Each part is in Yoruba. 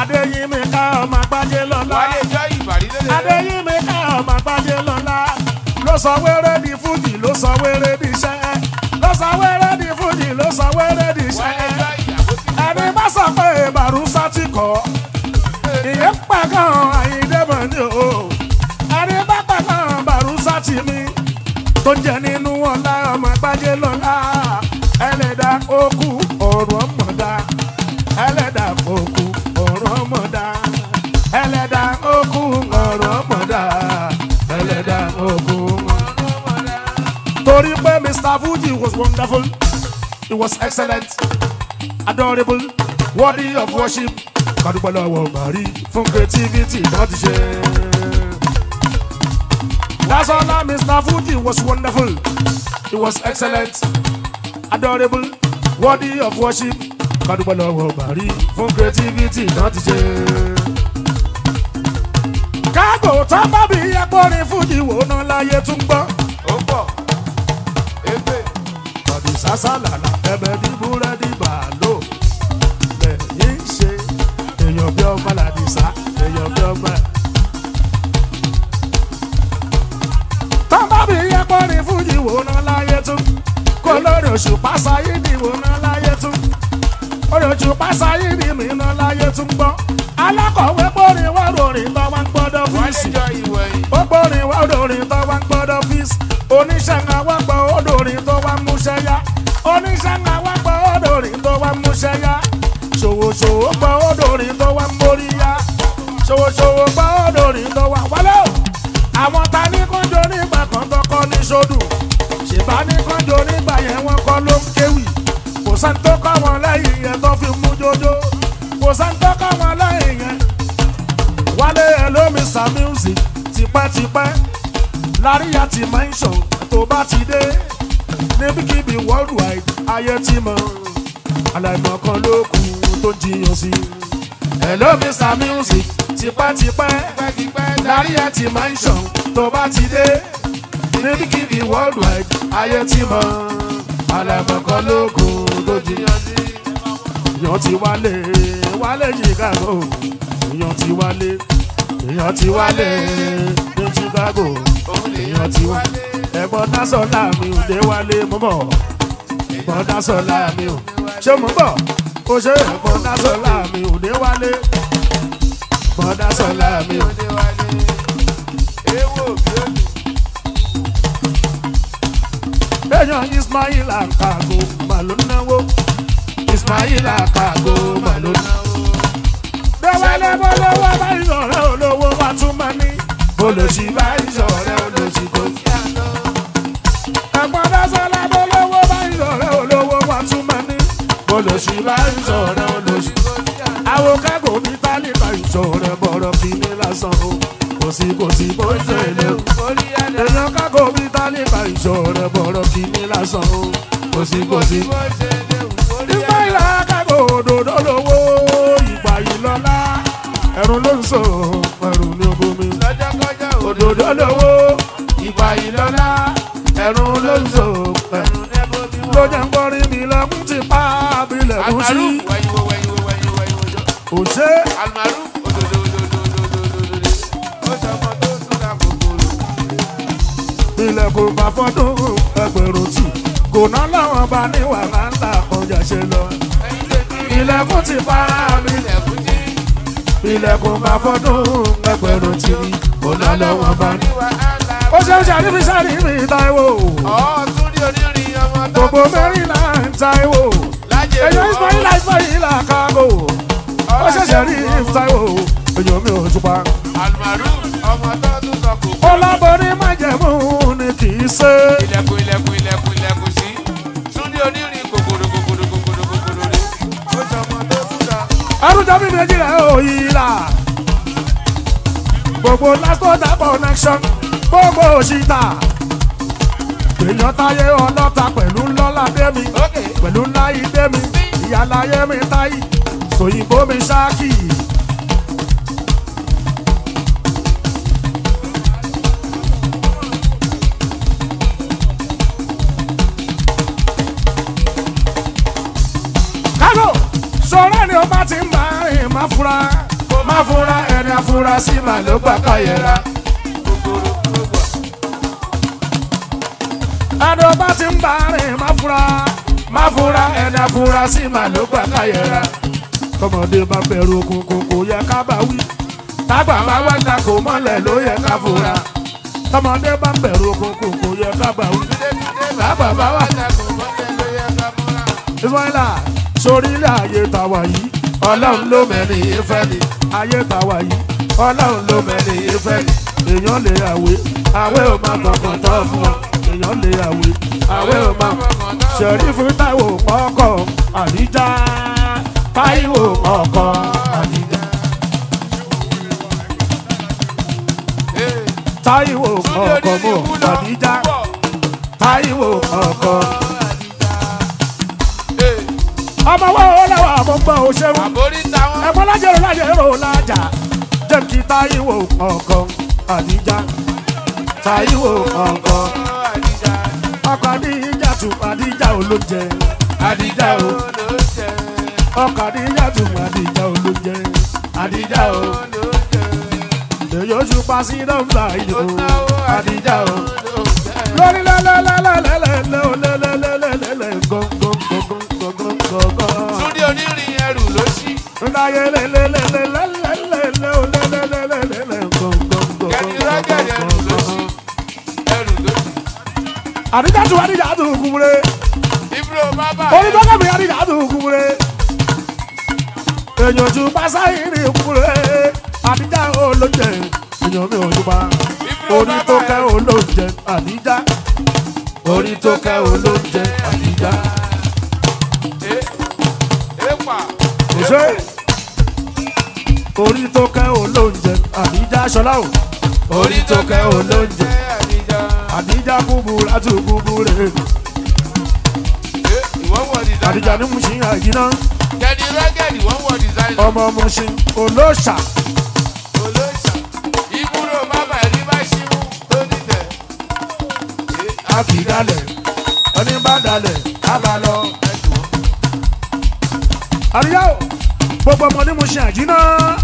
adéyínmi ká ọmọ àgbájé lọ́la wálé jọ ìbàrí lélẹ̀. adéyínmi ká ọmọ àgbájé lọ́la ló sọ wéré di fújì ló sọ wéré di iṣẹ́ ló sọ wéré di fújì ló sọ wéré di iṣẹ́ wálé jọ ìyàwó ti ẹni bá sọ pé bàrúsá ti kọ́ ìyẹn pàgàn àyíndébọ̀ ni o ẹni bá pàgàn bàrúsá ti mi tó jẹ nínú ọlá ọmọ àgbájé lọ́la ẹlẹ́dà okú ọ̀rọ̀ ọmọdá ẹlẹ́dà okú ọ̀rọ̀ ọmọdá ẹlẹ́dà okú ọ̀rọ̀ ọmọdá ẹlẹ́dà okú ọ̀rọ̀ ọmọdá. torí pé mr fuji was wonderful he was excellent adorable worthy of worship kádúpẹ́ lọ́wọ́ bàrí fún creativity náà ti ṣe. That's all that Mr. Fuji was wonderful. He was excellent, adorable, worthy of worship. Kádúpẹ́ lọ́wọ́ bàrí fún creativity náà ti ṣe. Kágò tó bá bí akọrin Fuji wò ná láyé tún gbọ́. ó pọ̀ ébè Tàbí sásàlàlà ẹbẹ̀ ní búrẹ́dì bàálò. Lẹ́yìn ṣe èèyàn bí ọmọ làdìsá, èèyàn bí ọmọ. Tọ́ba bí akọrin Fújì wò ná láyé tún. Kó lórí oṣù pásáyé ni wò ná láyé tún. Orí oṣù pásáyé ni mi ná láyé tún gbọ́. Alákọ̀wé gbórin wá ròrìn tó wá ń gbọ́dọ̀ wálé fíìsì jọ ìwẹ̀yìn. ó gbórin wá odòrin tó wá ń gbọ́dọ̀ fíìsì oníṣẹ́ ń wá gbọ́ odòrin tó wá ń múṣẹ́ yá oníṣẹ́ ń wá gbọ́ odòrin tó wá ń múṣẹ́ yá ṣòwòṣòwò gbọ́ odòrin tó wá ń mórí yá ṣòwòṣòwò gbọ́ odòrin tó wá wálé o àwọn ta ní kánjọ nígbà kan tó kọ́ ní sódù ṣèbá ní kánjọ nígbà yẹn wọ́n kọ́ ló ń kéwì kò sẹ́ni tó kọ́ wọn lẹ́yìn yẹn tó fi mú jójó kò sẹ́ni tó kọ́ wọn lẹ́yìn yẹn wálé hello mr music tipẹ́tipẹ́ láríyá ti mention tó bá ti dé níbikíbi worldwide ayé ti mọ̀ aláìmọ̀ kan ló kù tó jiyàn sí. hello mr music tipẹ́tipẹ́ pẹ́kipẹ́ láríyá ti mention tó bá ti dé níbikíbi worldwide ayé ti mọ̀ aláìmọ̀ kan ló kù tó jiyàn sí. èèyàn ti wálé wálé chicago èèyàn ti wálé èèyàn ti wálé ní chicago òun lè èèyàn ti wá ẹ̀gbọ́n dásọ̀lá mi ò dé wálé mọ́ bọ̀ ẹ̀gbọ́n dásọ̀lá mi ò ṣé mo bọ̀ ó ṣe ẹ̀gbọ́n dásọ̀lá mi ò dé wálé ẹ̀gbọ́n dásọ̀lá mi ò. òde wálé. ewo bí ó ní. èèyàn ismail akago mà ló náwó ismail akago mà ló náwó. déwálé bọ́lọ́wọ́ bá ìṣọ̀rẹ́ olówó wa tún máa ní olóṣì bá ìṣọ̀rẹ́ olóṣì tó kí á lọ. ẹ̀gbọ́n dásọ̀lá bọ́lọ́wọ́ bá ìṣọ̀rẹ́ olówó wa tún máa ní olóṣì bá ìṣọ̀rẹ́ olóṣì tó kí á lọ. àwọn kágò bí tálíbà ìṣọ̀rẹ́ bọ̀rọ̀ kì í ní lásán o kò sí kò sí bó ṣe lè o. orí ẹ̀dá èèyàn kágò bí tálíbà ìṣọ̀rẹ́ bọ̀rọ̀ kì í ní lásán o kò sí kò sí. bó ṣe léwu. orí ìgbà ẹ̀dá ìlà kágò òdòdó lówó ìgbà yìí lọ́lá ẹ̀rùn ló ń sọ ẹ̀rùn ní obomi. lọ́jọ́ kọjá òdòdó lówó ìgbà yìí lọ́lá ẹ̀rùn ló ń sọ ẹ̀rùn nẹ́bó bí ló wọ́n. jẹ́ ń gbọ́rin mi lẹ́kùn ti pa abilẹ̀kùn sí. Almaruf wẹ̀yìnwó wẹ̀yìnwó wẹ̀yìnwó wẹ̀yìnwó. òṣè Almaruf òdòdó òdòdó òdòdó òdòdó. ó sọ ọmọ tó súnra kòkòrò. ilẹ̀kùn bá fọ́dún ẹgbẹ̀rún tì kò ná láwọn bá ní wàhálà ọjà ṣe lọ. ẹyin tèmi ilẹ̀kùn ti pa abilẹ̀ ilẹ̀kùn tí. ilẹ̀kùn bá fọ́dún ẹgbẹ̀rún tì kò ná láwọn bá ní. ní wàhálà. ó ṣe ń ṣàrífi ṣàrífi Táíwò ọ̀ tún rí onírin ọmọ tó gbogbo mẹ́rìnlá ń Táíwò lájẹ̀ èyàn Ismaila Ismaila kágò ó ṣẹ̀ṣẹ̀ rí Táíwò èyàn mi ò túpa. Almaruf ọmọ tó tún sọ kò. ọlábọ̀rí májẹ̀mú ni kì í ṣe. ilẹ̀kùn ilẹ̀kùn ilẹ̀kùn ilẹ̀kùn sí. tún rí onírin kòkòrò kòkòrò kòkòrò kòkòrò rí. ó sọ ọmọ tó súnra. àrùjọ bí méjì rẹ̀ ò yí là. gbogbo lásìkò connection gbogbo òṣìṣà. èèyàn táyé ọlọ́ta pẹ̀lú ńlọ́lá démi ókè. pẹ̀lú ńlá ìdémi ìyáláyé mi táyì sòyìnbó mi ṣáàkì. kágò sọ̀rọ̀ ni ó bá ti ń bá rìn má fura má fura ẹni afurasí mà ló gbà káyẹ̀ra. Kòkòrò ló gbà. ẹni bá ti ń bá rìn má fura má fura ẹni afurasí mà ló gbà káyẹ̀ra. tọmọdé bá bẹ̀rù òkùnkùn kò yẹ ká bá wí tágbà bá wá ta kò mọ́lẹ̀ ló yẹ ká fura tọmọdé bá bẹ̀rù òkùnkùn kò yẹ ká bá wí. Bàbá bá wà dàgbò mọ́lẹ̀ ló yẹ ká múra. Ismaila sórí ilé ayé tàwa yìí ọlọ́run ló mẹ́rin ìfẹ́ ni ayé tàwa yìí ọlọ́run ló mẹ́rin ìfẹ́ ni èèyàn lè àwé àwé ò máa kọ̀ọ̀kan tán fún wọn èèyàn lè àwé àwé ò máa ṣẹ̀rífù táìwò ọkọ̀ àdíjà táìwò ọkọ̀ àdíjà Ee, táìwò Túndé ọkọ̀ onírí mọ̀ ikú lọ. àdíjà Púpọ̀. táìwò ọkọ̀. Ee, ọmọ wo lẹ́wọ̀ àmọ́gbọ́ òṣèlú. àbórí táwọn. ẹ̀fọ́ lájẹ̀rò lájẹ̀rò lájà jẹ́ kí táyíwò ọkọ̀ àdíjà táyíwò ọkọ̀ Àdìjà. ọkọ̀ àdíjà tún àdíjà olóúnjẹ àdíjà o ló jẹ. ọkọ̀ àdíjà tún àdíjà olóúnjẹ àdíjà o ló jẹ. èyí oṣù pàṣẹ nọ́mbà yìí o àdíjà o ló jẹ. lórí lẹ́lẹ́lẹ́lẹ́lẹ́lẹ́ o lẹ́lẹ́lẹ́lẹ́lẹ́ gọ́ngọ́ngọ́ngọ́ngọ́ngọ́. Túndé onírin ẹrù ló ṣí. Láyé lẹ́lẹ́lẹ́lẹ́lẹ́lẹ́ o lẹ́lẹ́lẹ́lẹ́lẹ́ gọ́ngọ́ngọ́ngọ́. Kẹ́ni rọ́gẹ̀dẹ̀ ẹrù ló ṣí. Ẹrù ló ṣí. àdìjà tún àdìjà tún kúmúre Ibro bábà. onítọ́kẹ́mi àdìjà tún kúmúre èèyàn tún pásáyìrì kúmúre àdìjà olóúnjẹ èèyàn mi ò yúpa onítọ́kẹ́ olóúnjẹ àdìjà onítọ́kẹ́ olóúnjẹ àdìjà Ee, èèpà. òṣè onítọ́kẹ́ olóúnjẹ àdìjà ṣọlá o onítọ́kẹ́ olóúnjẹ Àdìjà. àdìjà kúburú àti kúburú Ee, ìwọ wọ designer. àdìjà ní mo ṣì ń àjìná Kẹ́ni rọ́gẹ̀dì wọ́n wọ designer. ọmọ mo ṣì ń olóṣà. Olóṣà. Ibro bábà ẹni bá ṣí mú tó dìtẹ̀. Ee, a kì í dalẹ̀ ẹni bá dalẹ̀ á bá lọ. ẹ̀dùn. àríyá o gbogbo ọmọ ní mo ṣe àjínà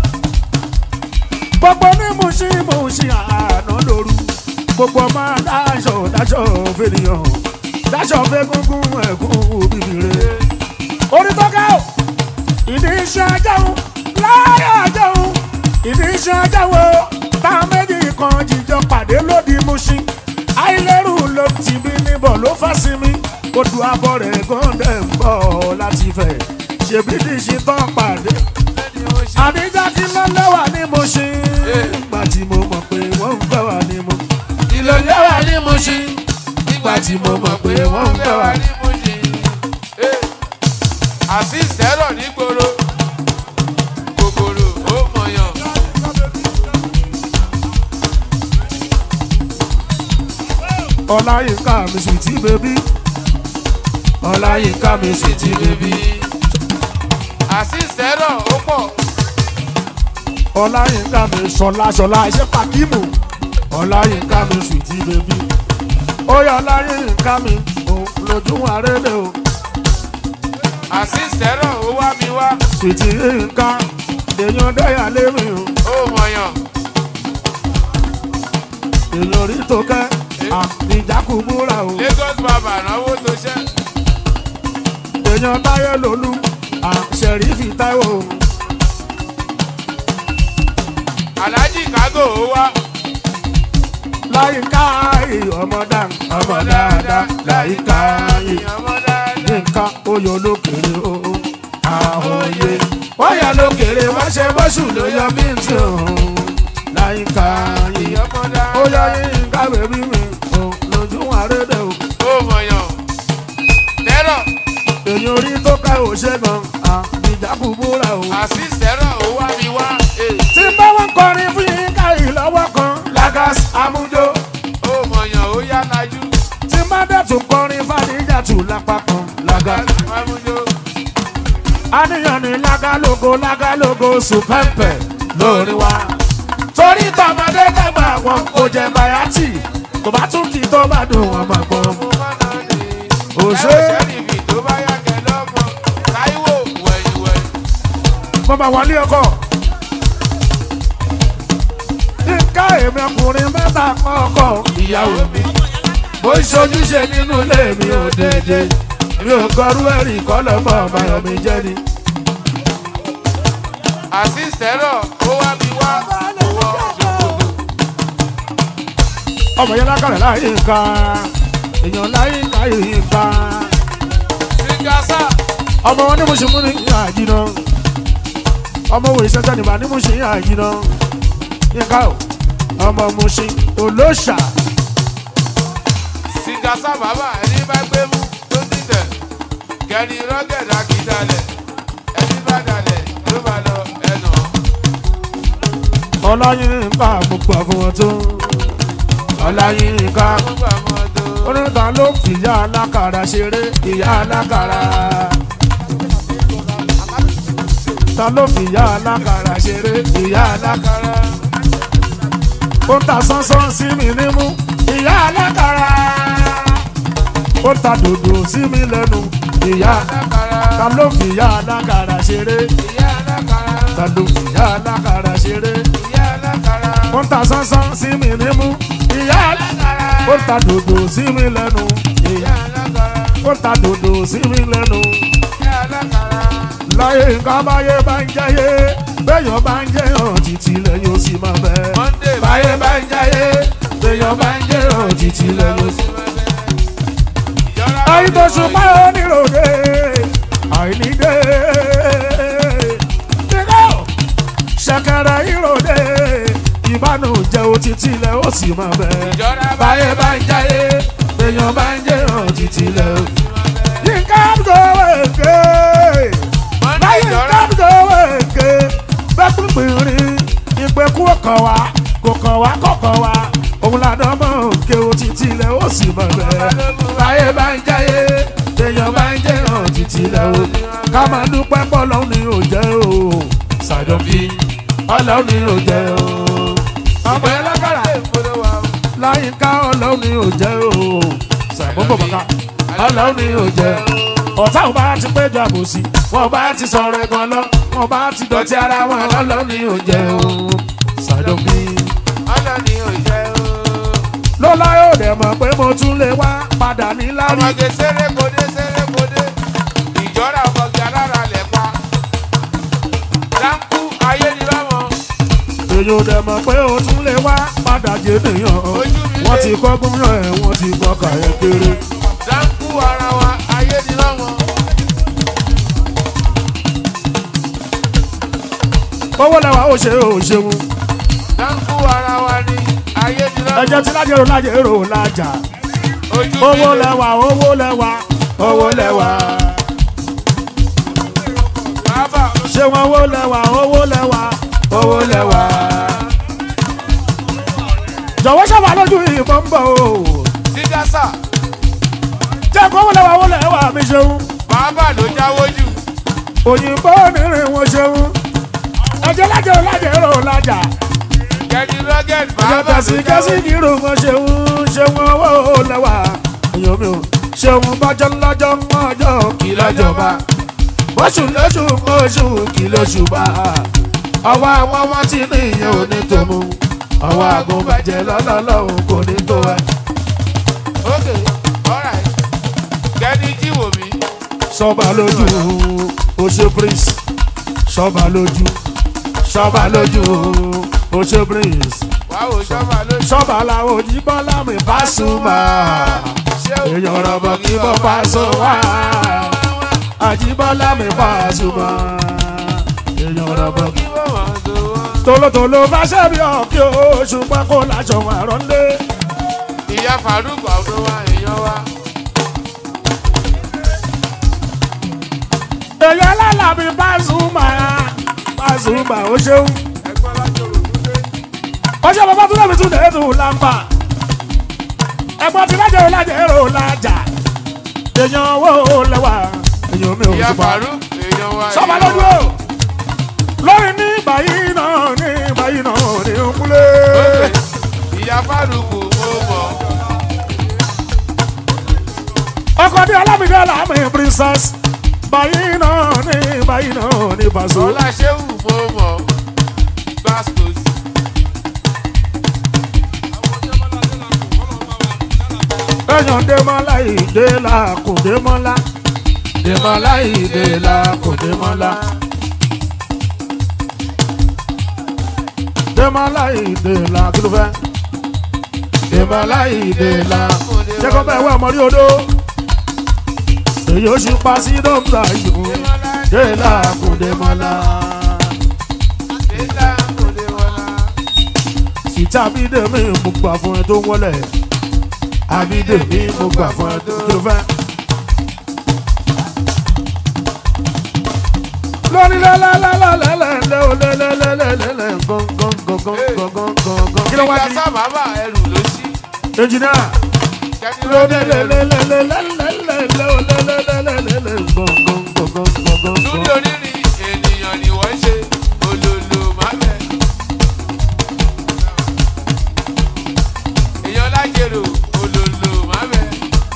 gbogbo ní mo ṣe mo ṣe àná lóru gbogbo ọmọ dáṣọ dáṣọ fènìyàn dáṣọ fẹgúngún ẹkún bìbìrè orí tọ́ka o ìdí iṣẹ́ ajáhùn láyé ajáhùn ìdí iṣẹ́ ajáhùn tá a méjì kan jíjọ pàdé lódì Mùṣín àìlérù ló ti bí níbọ̀ ló fà sí mi odò abọ́ rẹ̀ gọ́ndẹ̀ ń bọ̀ láti fẹ̀ ṣèbí ní ṣe tán pàdé Lẹ́ni ó ṣí. àdíjà kí ló lẹ́wà ní Mùṣín nígbà tí mo mọ̀ pé wọ́n ń fẹ́ wà ní mo kí ló lẹ́wà ní Mùṣín nígbà tí mo mọ̀ pé wọ́n ń fẹ́ wà ní àti ìsẹ́rọ̀ nígboro kòkòrò ó mọ̀yàn. Ọláyínká mi sì ti bèbí Ọláyínká mi sì ti bèbí àti ìsẹ́rọ̀ ó pọ̀ Ọláyínká mi ṣọlá ṣọlá iṣẹ́ pàkímù Ọláyínká mi sì ti bèbí ó yọ Ọláyínká mi ò lójú àrélé o àti ìsẹ́rọ̀ ó wá mi wá sì ti nǹkan èèyàn dẹ́yà lémi o ó mọ̀yàn. èèyàn orí tó kẹ́ àbíjákù búra o Lagos bàbá náwó tó ṣẹ́ èèyàn táyé lólú àṣẹrífì táíwò o. Alhaji Kago ó wá láyìíká yìí ọmọ dáa ọmọ dáadáa láyìíká yìí ọmọ dáadáa. nǹkan oyè olókèrè o àhòye wáyà lókèrè wá ṣe bọ́sù ló yọ mí tí òun láyìíká yìí ọmọ dáadáa. ó yọ yínká bèbí mi o lójú àrédè o ó mọ̀yàn. Tẹ́rọ̀ èyí orí tó ká ò ṣe gan àbíjákù búra o. àti ìsẹ́rọ̀ ó wá mi wá. Ee, tí bá wọn kọrin fún yínká yìí lọ́wọ́ kan lagas amújó ó mọ̀yàn ó yá lajú. tí bá dẹ̀ tún kọrin fàdíjàtù lápá kan lagas. Mamújó. àníyàn ní lágálógo lágálógo sùpẹ́ǹpẹ̀ lórí wa. torí tọmọdé dàgbà wọn kò jẹ bayati tó bá tún kí tó bá dùn wọn máa gbọ́. Mo máa ná ní. Òṣè. Ẹ ò ṣẹ́rìfì tó bá yá kẹ lọ́mọ. Táíwò wẹ̀yìn wẹ̀yìn. mo máa wọlé ọkọ èmi ọkùnrin mẹ́ta kọ́kọ́ ìyàwó mi mo ń ṣojúṣe nínú ilé mi ò dédé mi ò kọrú ẹ̀rí kọ́lọ́mọ ọ̀bàyàn mi jẹ́ ni. àṣìṣẹ́rọ̀ ó wá mi wá owó ṣòkòtò. ọmọ yẹn lákàrẹ̀ láyé nǹkan èèyàn láyé láyé nǹkan sígásà ọmọ wọn ní mo ṣe mú ní àjìnà ọmọ wo ìṣẹ́jẹ́ nìbà ní mo ṣe àjìnà yínká o ọmọ mo ṣe olóṣà sígásà bàbá ẹni bá gbé mú tó dìtẹ̀ kẹni rọ́gẹ̀dà kì í dalẹ̀ ẹni bá dalẹ̀ ló bá lọ ẹnà. ọláyínká gbogbo àfọwọ́ tó ọláyínká gbogbo àwọn ọdọ. oníta ló fìyà alákàrà ṣeré ìyá alákàrà ta ló fìyà alákàrà ṣeré ìyá alákàrà ó ta sánsán sí mi nímú ìyá alákàrà ó ta dòdò sí mi lẹ́nu ìyá ta ló fìyà alákàrà ṣeré ìyá alákàrà ta ló fìyà alákàrà ṣeré ìyá alákàrà ó ta sánsán sí mi nímú ìyá alákàrà ó ta dòdò sí mi lẹ́nu ìyá ìyá alákàrà ó ta dòdò sí mi lẹ́nu. ìyá alákàrà. láyé nǹkan báyé bá ń jẹ́yé bẹ́yàn bá ń jẹ́yàn títí lẹ́yìn ó sì máa bẹ́. Monday báyé bá ń jẹ́yé bẹ́yàn bá ń jẹ́yàn títí lẹ́yìn ó sì máa bẹ́. àìtòṣùpá oníròde àìníde. kíkọ́ ṣẹ̀kẹ̀rẹ̀ ìròde ìbánújẹ́ òtítí lẹ́ ó sì máa bẹ́. Ìjọra báyé bá ń jẹ́yé bẹ́yàn bá ń jẹ́yàn títí lẹ́ ó. yínká gbọ́wọ́ Monday láyé ìjọra kábíyèwé èké bẹ́pìpìrín ìpẹ́kú ọkàn wa kò kàn wá kọ̀kan wa òun làdán mọ̀ òkè òtítì ilẹ̀ ó sì mọ̀ bẹ́ẹ̀. láyé bá ń jáyé èèyàn bá ń jẹ́ hàn títì ilẹ̀ o ká máa dúpẹ́ pọ̀ lọ́hùn ni ò jẹ́ o ṣàdọ̀bí ọlọ́hùn ni ò jẹ́ o. ọmọ ẹ lákàrà láyé ká ọlọ́hùn ni ò jẹ́ o ṣàbọ̀bọ̀ bàkà ọlọ́hùn ni ò jẹ́ o ọ̀tá ò bá ti péjọ àbòsí wọn bá ti sọ̀rọ̀ ẹ̀gbọ́n lọ wọn bá ti dọ̀tí ara wọn lọ́lọ́ ní òjẹ́ o ṣàdọ̀bí. ọlọ́ni ò jẹ́ o. lọ́lá yóò dẹ̀ mọ̀ pé mo tún lè wá padà ní lárí. ọmọge sérékodé sérékodé ìjọra ọmọge alára lẹ̀ pa. dáńkú ayé ni lọ́mọ. èyí ò dẹ̀ mọ̀ pé o tún lè wá padà jẹ́ nìyàn. Ojú mi lé. wọ́n ti kọ́ gbóyàn ẹ̀ wọ́n ti kọ́ kàyẹ́ kéré. dáńkú ara wa ayé ni lọ́mọ. owó lẹ́wà ó ṣe ó ṣeun. dáńkú ara wa ni ayé ni lọ́mọ. ẹ̀jẹ̀ tí lájẹ̀rò lájẹ̀rò lájà. ojú owó mi lé. lẹ́wà owó lẹ́wà owó lẹ́wà. bàbá ṣé wọn owó lẹ́wà owó lẹ́wà owó lẹ́wà. jọ̀wọ́ sábà lójú ìbọn ń bọ̀ o. sígásà jẹ́ kó owó lẹ́wà owó lẹ́wà mi ṣeun. bàbá ló jáwó jù. òyìnbó onírin wọn ṣeun. ẹ̀jẹ̀ lájẹ̀rò lájẹ̀rò lájà. kẹ́ni rọ́gẹ̀d ẹ̀jẹ̀ bàbá ló tẹ̀sí jáwó kẹ́sí jù. kìrò wọn ṣeun ṣeun owó lẹ́wà. èèyàn mi ò ṣeun bọ́jọ́ lọ́jọ́ mọ́jọ́ kì lọ́jọba. bóṣù lóṣù mọ́ṣù kì lóṣù bá. ọwọ́ àwọn ọmọ tí ní ìyẹn ò ní tó mú. ọwọ́ àgùnbàjẹ́ lọ́lọ́lọ́hùn kò ní tó ẹ. ok alright kẹ́ni jíwò mí. sọba lójú oṣù prince sọba lójú sọba lójú oṣù prince wàá wò sọ́mà ló ṣe. sọba làwọn òjìbọn lámì Pasuma èèyàn rọ̀bọ̀ kí bọ́ Paso wá àjìbọ́lá mi Pasuma èèyàn rọ̀bọ̀ kí. kí wọ́n wọ́n tó wọ́n. tolótoló fàṣẹ bí ọkì oṣù pákó láṣọ àrọ́ndé ìyá Faruk ọdún wa èèyàn wa. èèyàn alálàbí Pasuma Pasuma ó ṣeun. ẹgbọ́n látòrò kúndé. ọjọ́ bàbá tún lẹ́bi tún lè tún lámbà ẹ̀gbọ́n ti lájẹ̀ lájẹ̀ èrò lájà èèyàn owó lẹ́wà èèyàn mi ò ìyá ṣùpá Faruk èèyàn wa. sọ́ba èèyàn lójú wa. o lórí ní báyìí náà ní báyìí náà ní nkúlé Ok, ìyá Faruk mo mọ̀. ọkọ bí alámìdé alámì princess báyìí náà ní báyìí náà ní Paso ọlá ṣéwù mo mọ̀. gbàstos. Démọ́lá ìdèlà kò Démọ́lá Démọ́lá ìdèlà kò Démọ́lá Démọ́lá ìdèlà kí ló fẹ́ Démọ́lá ìdèlà jẹ́ kó bẹ́ẹ̀ wá ọmọ rí odó èyí ó ṣe pa sí dọ́gba yòó dèlà kò Démọ́lá Délà kò dé wọlá. ìta bídèmí mo gbà fún ẹ tó wọlé àbídèmí mo gbà fún ẹ tó kí ló fẹ́. lórí lẹ́lẹ́lẹ́lẹ́lẹ́lẹ́ o lẹ́lẹ́lẹ́lẹ́lẹ́ gángangangangangangan. kí ló wá Ìgbà di sábàbà ẹrù ló sí. engineer Kẹ́ni lórí lọ́dẹ̀ ẹrù. lẹ́lẹ́lẹ́lẹ́lẹ́lẹ́ o lẹ́lẹ́lẹ́lẹ́lẹ́ gángangangangangan. Túndé onírin ènìyàn ni wọ́n ṣe olólo mábẹ́. Èèyàn lájèrò olólo mábẹ́.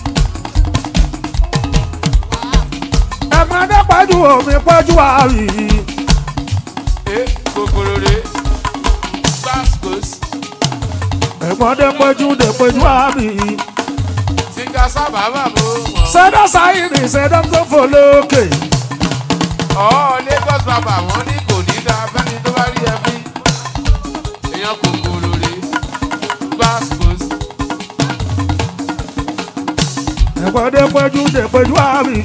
ẹ̀gbọ́n dé pẹ́jù omi pẹ́jù àrí. Ẹ kòkòrò rè gbàsíkòsí. ẹ̀gbọ́n dé pẹ́jù dé pẹ́jù àrí. Tíga sábàbà bò mọ̀. sẹ́dọ̀ sáyìnì sẹ́dọ̀ tó fò lókè. Ọ̀ Lagos bàbà wọ́n ní kò ní dáa fẹ́ni tó bá rí ẹ fín. Èèyàn kòkòrò rè gbàsíkòsí. ẹ̀gbọ́n dé pẹ́jù dé pẹ́jù àrí.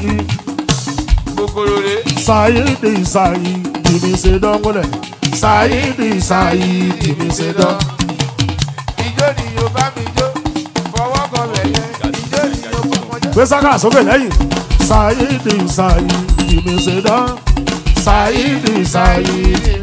Kòkòrò rè sáyìnì sáyìnì mi ṣe dánwọ́lẹ̀. sáyìnì sáyìnì mi ṣe dán. ijó ni yóò bá mi jó fọwọ́ kan bẹ̀ yẹn ijó ni yóò bá wọn jó. gbé sáká sókè lẹ́yìn. sáyìnì sáyìnì mi ṣe dán. sáyìnì sáyìnì.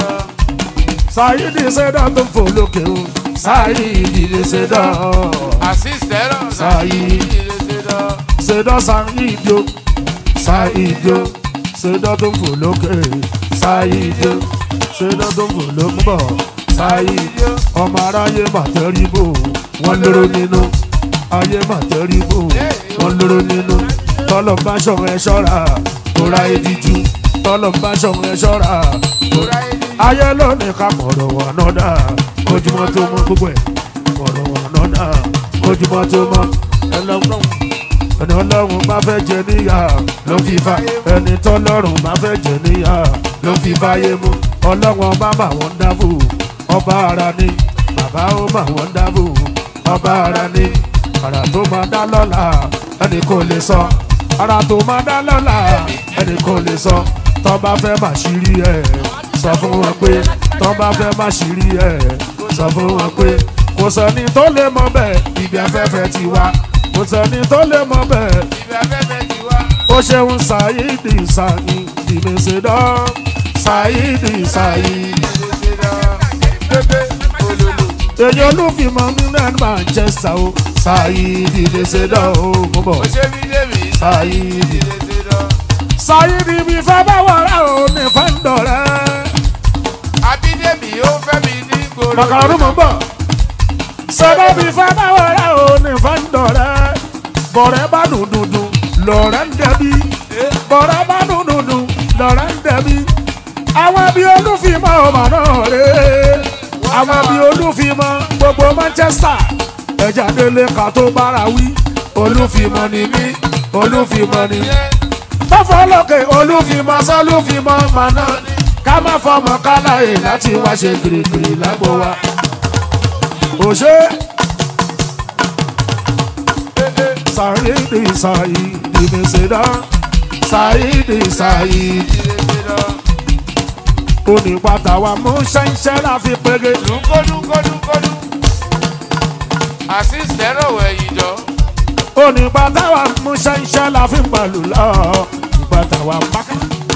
sáyìnì ṣe dán tó fò lókè o. sáyìnì mi ṣe dán. assist ẹ̀rọ Sáyé. Ṣèdọ́ Ṣáídì o, Ṣáídì o, ṣèdọ́ tó ń fò lókè. Ṣáídì o, ṣèdọ́ tó ń fò lókè bọ̀. Ṣáídì o, ọmọ aráyé mà tẹríbò, wọ́n lóró nínú. Ayé mà tẹríbò, wọ́n lóró nínú. Tọ́lọ̀ bá ṣọ̀rọ̀ ẹ ṣọ́ra, kó ra ediju. Tọ́lọ̀ bá ṣọ̀rọ̀ ẹ ṣọ́ra, kó ra ayé lónìí ká mọ̀rọ̀ wà náà dà ojúmọ́ tó mọ́ gbogbo ẹ̀ mọ̀rọ̀ wà náà dà ojúmọ́ tó mọ́ ẹlọ́gbọ́n ẹni ọlọ́run bá fẹ́ jẹ níyà ló fi fa ẹni tọ́lọ́run bá fẹ́ jẹ níyà ló fi fáyé mú ọlọ́run ọba mà wọ́n dábò ọba ara ni bàbá ó mà wọ́n dábò ọba ara ni ara tó máa dá lọ́la ẹni kò lè sọ ara tó máa dá lọ́la ẹni kò lè sọ tọ́ba fẹ́ mà ṣírí ẹ̀ sọ fún wọn pé tọ́ba fẹ́ má ṣírí ẹ̀ sọ fún wọn pé kò sẹ́ni tó lè mọ bẹ́ẹ̀ ibi afẹ́fẹ́ ti wá kò sẹ́ni tó lè mọ bẹ́ẹ̀ ibi afẹ́fẹ́ ti wá. ó ṣeun ṣàyídì ṣàyídì mèsèdọ́ ṣàyídì ṣàyídì. pépé olólo èyí olúfimọ́ nílẹ̀ manchester o ṣàyídì mèsèdọ́ o mo bọ̀ ó ṣe mí débi ṣàyídì. lè ṣe lọ. ṣàyídì mi fẹ́ bá wọ̀rẹ́ o ní fẹ́ǹdọ̀rẹ́. abídèmí ó fẹ́ mi ní gbòòrò. màkàrú mo bọ̀ ṣẹ́dọ̀ mi fẹ́ bá wọ̀rẹ́ o ní fẹ́ǹdọ̀rẹ́. bọ̀rẹ́ bá dùn dùn dùn lọ̀rẹ́ ń dẹbi bọ̀rẹ́ bá dùn dùn dùn lọ̀rẹ́ ń dẹbi. àwọn bí olúfimọ́ ọmọ náà rè é àwọn bí olúfimọ́ gbogbo manchester ẹja délé ká tó bára wí olúfimọ́ ni mí olúfimọ́ ni mí tọ́fọ́ lókè olúfimọ́ sọ́lúfimọ́ màná ká má fọmọ káláyè láti wá ṣe gírígírí lágbo wa. òṣè sàyídì sàyídì mèsèdá sàyídì sàyídì onípàtà wa mú ṣẹ́ńṣẹ́ láfi pege. dúnkódúnkódúnkódú. assist ẹ̀rọ wẹ̀yìn jọ. onípàtà wa mú ṣẹ́ńṣẹ́ láfi pẹ̀lú lọ. ìpàtà wa pákà.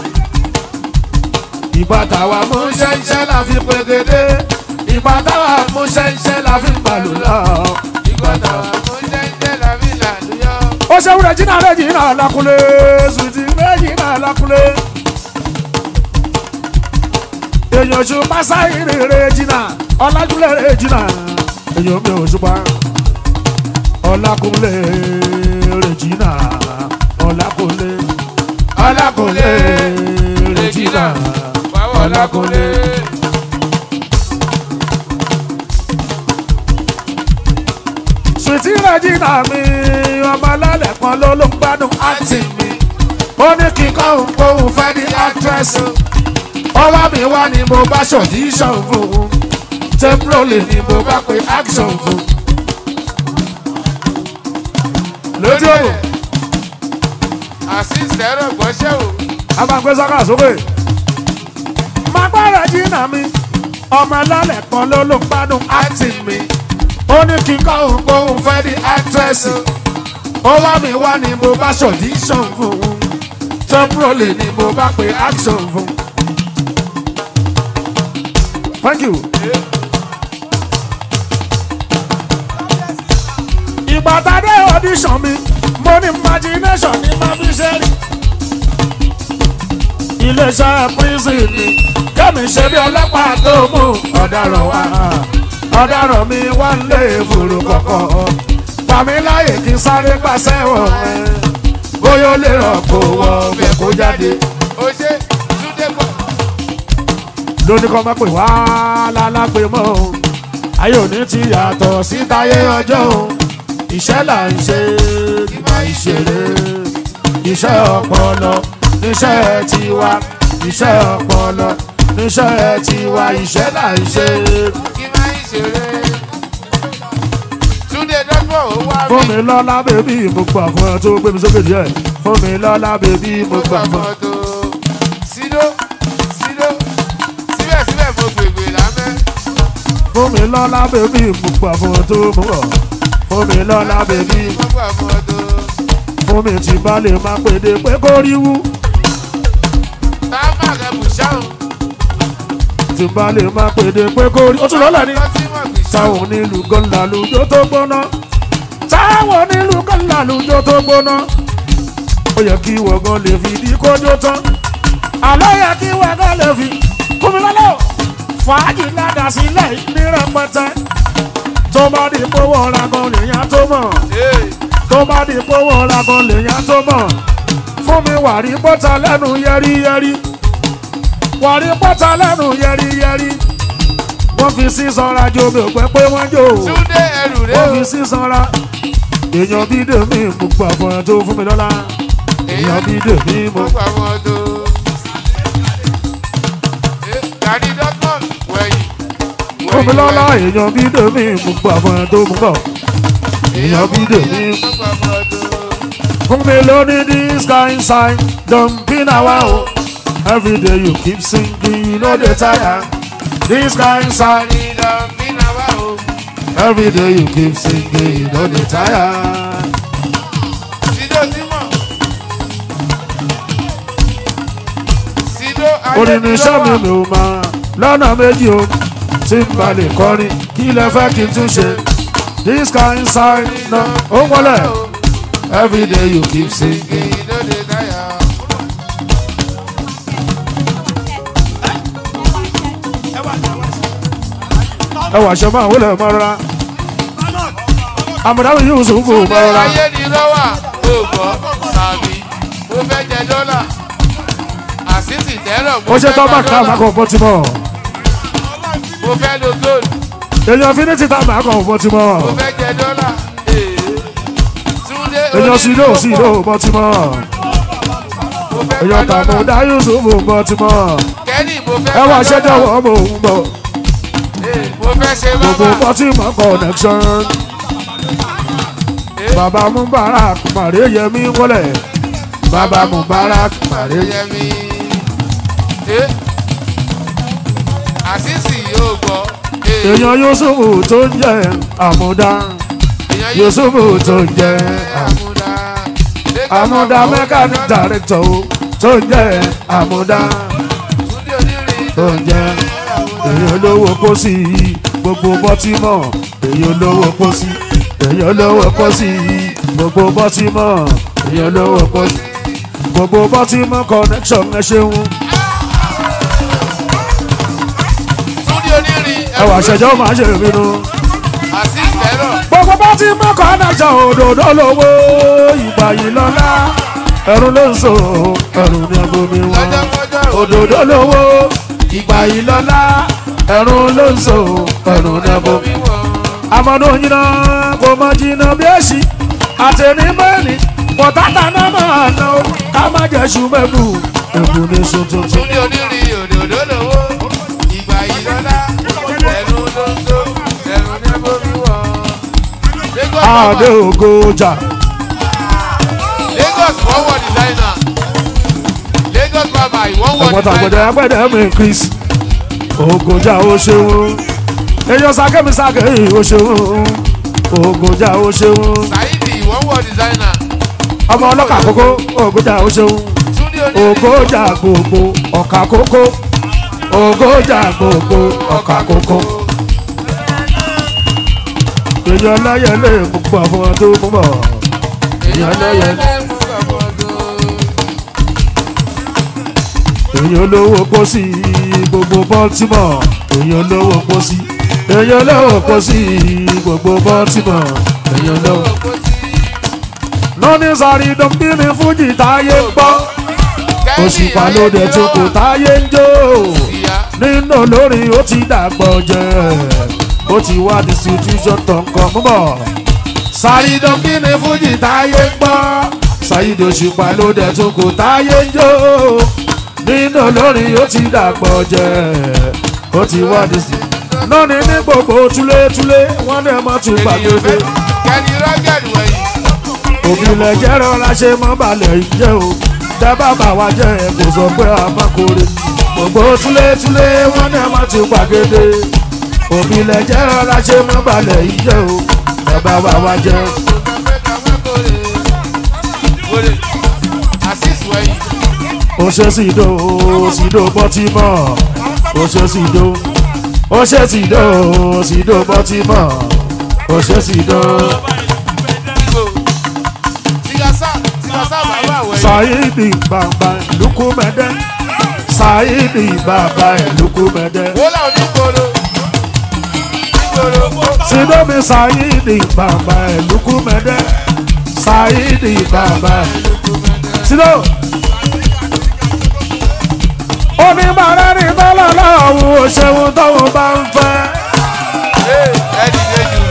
ìpàtà wa mú ṣẹ́ńṣẹ́ láfi pegede. ìpàtà wa mú ṣẹ́ńṣẹ́ láfi pẹ̀lú lọ. ìgbọ́dọ̀ mo jẹ́ jẹ́ làbí làlúyọ́. ó ṣe wúrẹ̀ jìnnà rẹ̀ jìnnà lákúlé sùtì rẹ̀ jìnnà lákúlé. èèyàn ṣù pásáìrì rẹ̀ jìnnà ọlájúlẹ̀ rẹ̀ jìnnà èèyàn mi ò ṣùpá ọlákúnlé rẹ̀ jìnnà ọlákúnlé ọlákúnlé rẹ̀ jìnnà ọlákúnlé. sùtì rẹ̀ jìnnà mi ọmọ lálẹ́ kan ló ló ń gbádùn àǹtí mi ó ní kíkọ́ òun kó òun fẹ́ ní àdírẹ́sì ọwọ́ mi wá ni mo bá ṣọ̀díṣàn fún un temporary ni mo bá pe action fún un. lójú òwò àṣìṣe ẹ̀rọ gbọ́ṣẹ́ o. a máa gbé sọ́kà sókè. máa gbára jìnnà mi ọmọ lálẹ́ kan ló ló ń gbádùn àǹtí mi ó ní kíkọ́ òun kó òun fẹ́ ní àdírẹ́sì ó wá mi wá ni mo bá ṣọ̀díṣàn fún un temporary ni mo bá pe action fún un. thank you. ìgbà tá a dé audition mi mo ní imagination ní máa fi ṣe rí. iléeṣẹ́ prison ni kẹ́mi ṣe bí ọlọ́pàá tó mú ọ̀daràn wá ọ̀daràn mi wá ń lé fòrò kọ̀kọ̀ pàmí láyè kí n sáré pàṣẹ wọ̀ ẹ́ bóyá ó lè ràn kó wọ ọbẹ̀ kó jáde ó ṣe túndé pọ̀. lóní kọ́ máa pè wá lálápè mọ́ o ayé òní ti yàtọ̀ sí táyé ọjọ́ o iṣẹ́ là ń ṣe nígbà ìṣeré iṣẹ́ ọpọlọ níṣẹ́ tiwa iṣẹ́ ọpọlọ níṣẹ́ tiwa iṣẹ́ là ń ṣe. kí máa ń ṣeré. túndé dọ́gbọ̀n ó wá fún mi. mi lọ́lá bèbí mo gbà fún ẹ tó gbé mi sókè díẹ̀ fún mi lọ́lá bèbí mo mo gbà gbà fún ẹ. mọ́tò. sídó sídó síbẹ̀síbẹ̀ mo gbègbè lámẹ́. fún mi lọ́lá bèbí mo gbà fún ẹ tó mú bọ̀ fún mi lọ́lá bèbí mo gbà mọ́tò. fún mi tí bá lè máa pèdè pé kó rí wú. táwọn àgbẹ̀ bù ṣáwọn. tí bá lè máa pèdè pé kó rí. ó tún lọ́lẹ̀ ni. lọ tí wọ́n gbì ṣáwọn. táwọn onílù kan làlùjọ tó gbóná. táwọn onílù kan làlùjọ tó gbóná. ó yẹ kí wọ̀gán lè fi di kójó tán. àlọ́ yẹ kí wọ̀gán lè fi kúmi lọ́lọ́. fàájì ládàá sílẹ̀ ní rẹpẹtẹ. tó bá di pówó ọ̀la gan lèèyàn tó mọ̀. Ee, tó bá di pówó ọ̀la gan lèèyàn tó mọ̀. fún mi wàrí bọ́tà lẹ́nu yẹ́rìyẹ́rì. wàrí bọ́tà lẹ́nu yẹ́rìyẹ́rì. wọ́n fi sísanra jó mi ò pẹ́ pé wọ́n jó. túndé ẹrù rẹ wọ́n o. fi sísanra. èèyàn bí dèmí mo gbà fún ẹ tó fún mi lọ́la. èèyàn bí dèmí mo mo gbà mọ́tò. Ee, gani dọ́gbọ̀n wẹ̀yìn. fún mi lọ́la. èèyàn bí dèmí mo gbà fún ẹ tó mú bọ̀. èèyàn bí dèmí mo gbà mọ́tò. fún mi lóní this kind sign don be na wa o. every day you keep singing you no dey tire. this kind sign Ìdán bí náà wá o. every day you keep singing you no dey tire. Sido Tímọ̀. Sido orin ní iṣẹ́ mi Ayélujára. mi ò máa lọ́nà méjì o tí n bá lè kọrin kí lẹ fẹ́ kí n tún ṣe this kind sign na ó wọlé every day you keep singing. Ìdóde táyà. ẹ wà ṣe máa wọlé mọ́ rárá àmọ̀dáwì yóò sùn fún mọ́ Túndé rárá ayé ni lọ́wà. Ó gbọ́ sàmì. Mo fẹ́ jẹ dọ́là. Àṣìṣì tẹ́lọ̀ mo ó ṣe fẹ́ tọ́ gba bá ká dọ́là. máa kọ̀ bọ́ ti mọ́ Mo fẹ́ lo gold. èèyàn finiti tá máa kọ̀ bọ́ ti mọ́ Mo fẹ́ jẹ dọ́là. Ee. Túndé èèyàn sídò onídìrí sídò pọ̀. bọ́ ti mọ́ Mo fẹ́ èèyàn gba tàbí dọ́là. dá yusuf bọ́ ti mọ́ Kẹ́nì mo fẹ́ ẹ wà gba ṣẹ́jọ́ dọ́là. wọ́n mọ̀ ń bọ̀ Ee, Mo fẹ́ ṣe gbogbo bábà. bọ́ ti mọ́ connection. Ee. Baba Mubarak Màrí Yẹmí wọlé. Baba Mubarak Màrí Yẹmí. Adéyẹmí. Ẹ àṣìṣì yóò gbọ́. Ẹ Èèyàn Yusufu tó ń jẹ Àmúdá. èèyàn Yusufu tó ń jẹ Àmúdá. Àmúdá mechanic director o, tó ń jẹ Àmúdá. Túndé onírin Tó ń jẹ èèyàn olówó pósí gbogbo bọ́tímọ̀. Èèyàn olówó pósí. Èèyàn olówó pósí gbogbo bọ́tímọ̀. Èèyàn olówó pósí gbogbo bọ́tímọ̀ connection ẹ ṣeun. Túndé onírin Ẹwà ṣẹjọ́ máa ṣe ìbínú. àṣìṣì ẹ̀rọ. gbogbo bá ti mú kọ́nẹ́tọ̀ òdòdó lówó ìgbà yìí lọ́lá ẹ̀rù ló ń so ẹ̀rù ní agomi wọn Lọ́jọ́kọ́jọ́ òdòdó lówó ìgbà yìí lọ́lá ẹ̀rù ló ń so ẹ̀rù ní agomi omi wọ̀. amadu yìnyínná kò mọ jìnnà bí èsì àtẹ̀ní mẹ́rin pọ̀tátà náà máa ná o ká má jẹ́ ṣùgbẹ́bù ẹ̀bù ní sun tuntun. Túndé onírin òdòdó lówó. Ìgbà ìrọ́lá. Ẹnu ló ń tó. Ẹnu ní bomi wọ̀. Lagos adé Baba. ògo ọjà Lagos one word designer. Lagos Baba one word ẹ̀pọ̀tà gbẹ̀dẹ̀ designer. agbẹ̀dẹ̀ mi chris ògòjà ó ṣeun èèyàn sákẹ́mi sákẹ́ ó ṣeun ògòjà ó ṣeun Saidi one word designer. ọmọ ọlọ́kà kókó ògòjà ó ṣeun Túndé onírin. ògòjà gbogbo ọ̀kà kókó ògòjà gbogbo ọ̀kà kókó èèyàn láyẹlé gbogbo àwọn tó mú bọ̀ èèyàn láyẹlé èèyàn lówó pósí gbogbo baltimore èèyàn lówó pósí èèyàn lówó pósí gbogbo baltimore èèyàn lówó. lọ́ní sáré dọ́kí ni fújì táyé ń gbọ́ òṣùpá ló dẹ̀ tó kò táyé ń jó nínú lórí ó ti dàgbọ́ jẹ́ ó ti wá distribution tó ń kọ́ mọ́ sáré dọ́kí ni fújì táyé ń gbọ́ ṣáyídò òṣùpá ló dẹ̀ tó kò táyé ń jó nínú lórí ó ti dàgbọ́ jẹ́ ó ti wá distribution lọ́ní ní gbogbo túlétúlé wọ́n ní ẹ̀ mọ́ tún gbàgbé kẹ́ni rọ́gẹ̀dì wẹ̀yìn. òbílẹ̀ jẹ́ rọra ṣe mọ́ balẹ̀ jẹ́ o tẹ́ bàbá wa jẹ́ ẹ kò sọ pé a má kórè gbogbo túlétúlé wọn ní a má ti gbàgede òbílẹ̀ jẹ́ rọra ṣe mọ́ balẹ̀ jẹ́ o tẹ́ bàbá wa jẹ́ Asis wẹ̀yìn. o ṣe sídò sídò bọ́tímọ̀ o ṣe sídò o ṣe sídò sídò bọ́tímọ̀ o ṣe sídò Tigasa Tigasa bàbá wẹ̀yìn. Saidi bàbá ìlúkúmẹ́dẹ́ Saidi bàbá ìlúkúmẹ́dẹ́. Wọ́lá onígboro. Nígboro. Sidomi Saidi bàbá ẹ̀lúkú mẹ́dẹ́ Saidi bàbá Sido. Oníbàárẹ̀ ní tọ́lọ̀ lọ́wọ́ òṣèwọ̀n tóun bá ń fẹ́. Ee, ẹ dìde jù.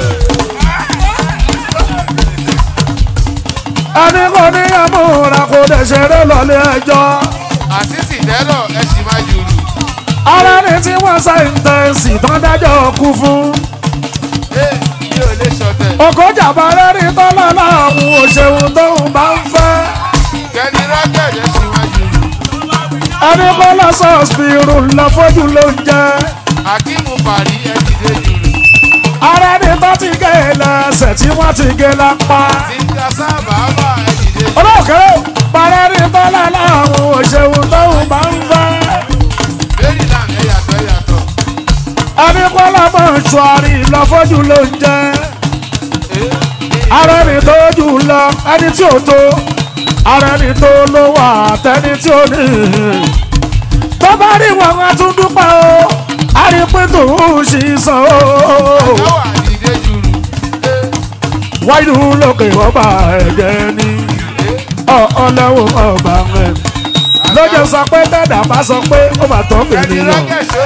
Ẹni kò ní ẹ̀múra kò lè ṣeré lọ́lé ẹjọ́. Àsísì tẹ́lọ̀ ẹ sì máa jù lù. Ara ni tí wọ́n sẹ́ńtẹ̀ǹsì tán dájọ́ kú fún. Ee, mi ò lè ṣọ̀tẹ̀. Òkòjà bàrẹ́ ní tọ́lọ̀ lọ́wọ́ òṣèwọ̀n tóun bá ń fẹ́. Kẹ́ni rọ́gẹ̀dì ẹ sì máa jù lù. Ẹni kò lọ sọ́ọ̀sìpìrù lọ fojú ló ń jẹ́. Akíìmù Bàrí ẹ dìde jù lù. ara ní bá ti gé e lẹ́sẹ̀ tí wọ́n ti gé lápá. Tigasa bàbá ẹ dìde jù. olóòkè parẹ́ ní bọ́lá láwọn òṣèlú tóun bá ń fẹ́. Bẹ́ẹ̀ni náà ẹ yàtọ̀ ẹ yàtọ̀. ẹni kọ́lá mọ̀ ṣùárì lọ́fọ́jú ló ń jẹ́. Ee, ara ẹni tó jù lọ ẹni tí ò tó. ara ẹni tó ló wà tẹni tí ò ní. tó bá rí wọn a tún dúpẹ́ o. a rí pé tòun ṣì sàn o. Àjọwà dìde jù lù. Ee, wáyé lókè ọba ẹ̀jẹ̀ ni. ọlọ́wọ́ ọba rẹ̀ lọ́jọ́ sọ pé dẹ́dà bá sọ pé ó mà tọ́ Kẹ́ni ènìyàn rọ́gẹ̀dì ó.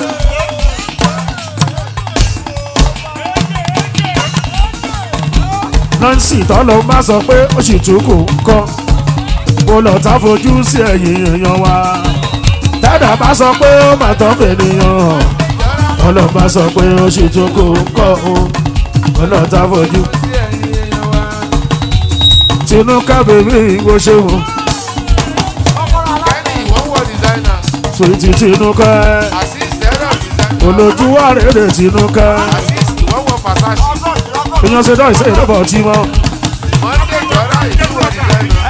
nancy tọ́lọ́ má sọ pé ó sì tún kò kọ́ mo lọ tá fojú sí ẹ̀yìn èèyàn wa dẹ́dà bá sọ pé ó mà tọ́ ènìyàn ọlọ́ má sọ pé ó sì tún kò kọ́ o mo lọ tá fojú Sí ẹ̀yin èèyàn wa. tinúkà bèbí ìwọ ṣeun Kẹ́ni ìwọ́n wọ designer. sweet tinúkà Asis tẹ́lọ̀ designer. olójú wa rèé tinúkà Asis ìwọ́n wọ Versace. èèyàn ṣe dọ́ ìṣe ìdọ́bọ̀ tí mọ́. Monday jọra ìdúró designer.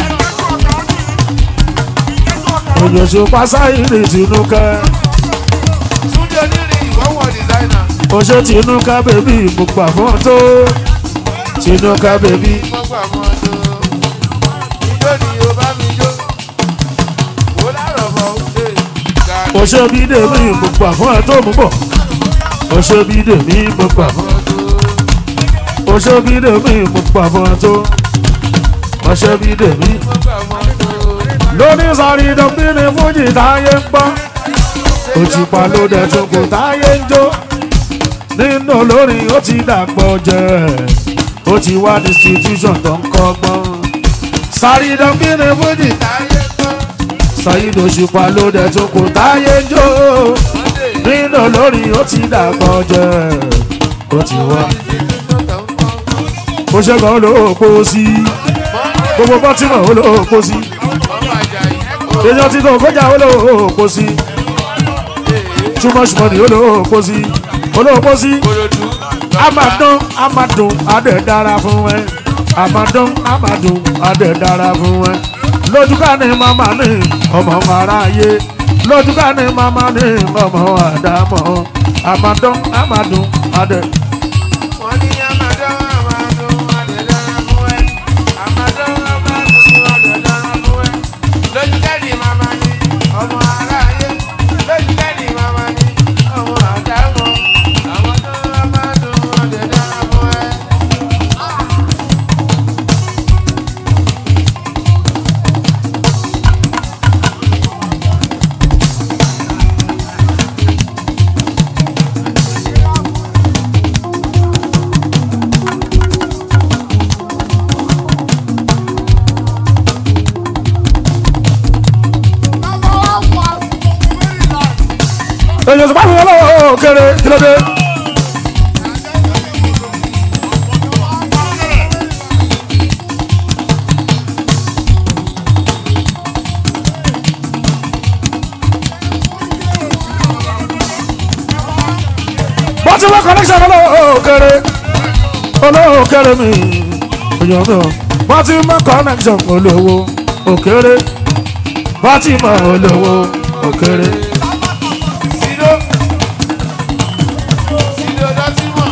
òyòṣù pásáìrì tinúkẹ́ Túndé onírin ìwọ́n wọ designer. oṣù tinúkẹ́ bèbí ìmùpà fún tó tinúkẹ́ bèbí Wọ́n gbà mọ́ tó. Ijó ni o bá mi jó. Wò lárọ̀ bọ̀ ṣe. Gàrí oṣù bídèmí ìmùpà fún ẹ tó mú bọ̀ oṣù bídèmí ìmùpà fún mọ́ tó. oṣù bídèmí ìmùpà fún ẹ tó oṣù bídèmí Wọ́n gbà mọ́ tó. lóní sọrí dọ́bí ni fújì táyé ń gbọ́ òṣùpá ló dẹ̀ tún kò táyé ń jó nínú olórin ó ti dàgbọ́ jẹ́ ó ó ti wá distribution tó ń kọ́gbọ́n sáré dọ́gbìnrin fújì táyé tán. Saheed Òṣùpá ló dẹ̀ tó kò táyé ń jó nínú lórí ó ti dàgbọ́ jẹ́ ó ti wá ó ṣẹ́gun olóòpó sí gbogbo bọ́tìmọ̀ olóòpó sí èèyàn tí kò kọjá olóòpó sí too much money olóòpó sí olóòpó sí amadun amadun adẹ dára fún ẹ amadun amadun adẹ dára fún ẹ lójúká ni màmá ní ọmọ aráyé lójúká ni màmá ní ọmọ àdámọ̀ amadun amadun adẹ. wọ́n ní amadọ́ amadọ́ adẹ̀dára fún ẹ amadọ́ amadọ́ adẹ̀dára fún ẹ lójú kẹ́ni màmá ni ọmọ aráyé lójú kẹ́ni màmá ni ọmọ àdámọ̀ amadọ́ amadọ́ adẹ̀dára fún ẹ. èyàn tó bá fi ọlọ́wọ́ kéré kí ló dé. bó ti wá connection ọlọ́wọ́ kéré olówó kéré mi èyàn tó bó ti mọ connection olówó òkèrè bó ti mọ olówó òkèrè. Sido Sido dọ́tí mọ̀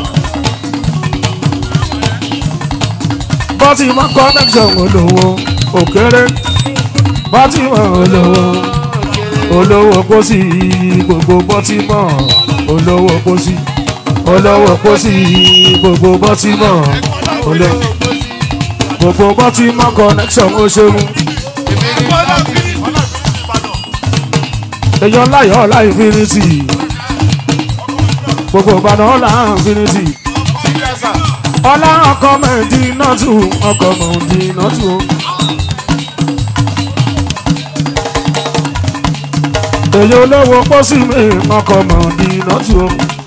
bọ́tí mọ́ connection olówó òkèrè bọ́tí mọ́ olówó olówó pósí gbogbo bọ́tí mọ́ olówó pósí olówó pósí gbogbo bọ́tí mọ́ olówó gbogbo bọ́tí mọ́ connection ó ṣeun èmi ni dọ́tí èèyàn láyọ̀ ọ̀la infinity gbogbo ìbàdàn ọ̀la infinity sígbẹ́sà ọ̀la ọkọ̀ mẹ́ẹ̀dì náà tù ọkọ̀ mẹ́ẹ̀dì náà tù. èyí olówó pósí mi ọkọ̀ mẹ́ẹ̀dì náà tù.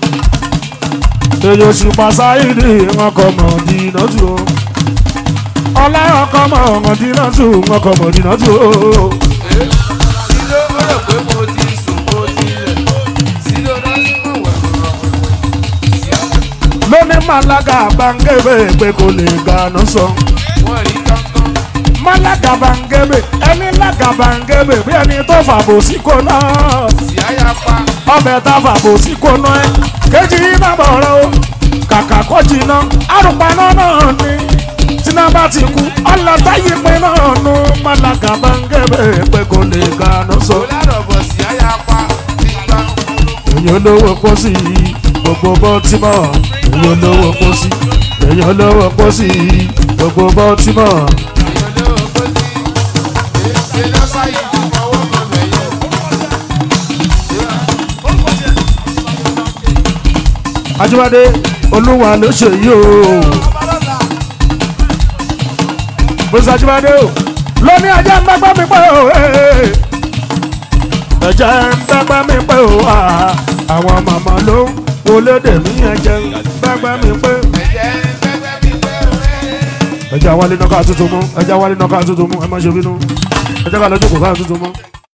èyí òṣùpá sáyidì ọkọ̀ mẹ́ẹ̀dì náà tù. ọ̀la ọkọ̀ mẹ́ẹ̀dì náà tù ọkọ̀ mẹ́ẹ̀dì náà tù. Sido ó rò pé mo ti sùn mo ti lẹ̀ Sido dọ́tí mọ̀ wẹ̀wẹ̀wẹ̀ lóní malaga bangebe pé kò lè gànà sọ. wọ́n rí kankan malaga bangebe ẹni laga bangebe bí ẹni tó fàbò sí kò náà. sì áyà pa ọbẹ̀ tá fàbò sí kò náà ẹ kejì yìí má bọ̀ ọ̀rọ̀ o kàkà kó jìnnà àrùpaná náà ni tíná bá ti kú ọlọ́tà yìí pé náà nu malaga bangebe pé kò lè gànà sọ. kò lárọ̀ bọ̀ sì áyà pa ti gbà èyàn olówó pósí gbogbo bọ́tímọ̀ èyàn olówó pósí èyàn olówó pósí gbogbo bọ́tímọ̀. èèyàn lówó kó sí ṣe lọ́sà yìí ti fọwọ́ kan bẹ̀yẹ. Ajíbádé olúwa ló ṣe yìí o. Bùsà Ajíbádé o. Lóní ajá ń bẹ́gbẹ́ mi pé o. ee. Ẹ̀jẹ̀ ń bẹ́gbẹ́ mi pé o. ah. Àwọn màmá ló ń wọlédè mí ẹ̀jẹ̀ ń bẹ́gbẹ́ mi pé. ẹ̀jẹ̀ pẹ́pẹ́ mi pé òwe. Ẹ̀jẹ̀ àwálé náà ká tuntun mú. Ẹ̀jẹ̀ àwálé náà ká tuntun mú. Ẹ má ṣe bínú. Ẹ̀jẹ̀ ká lọ́jọ́ kò ká tuntun mú.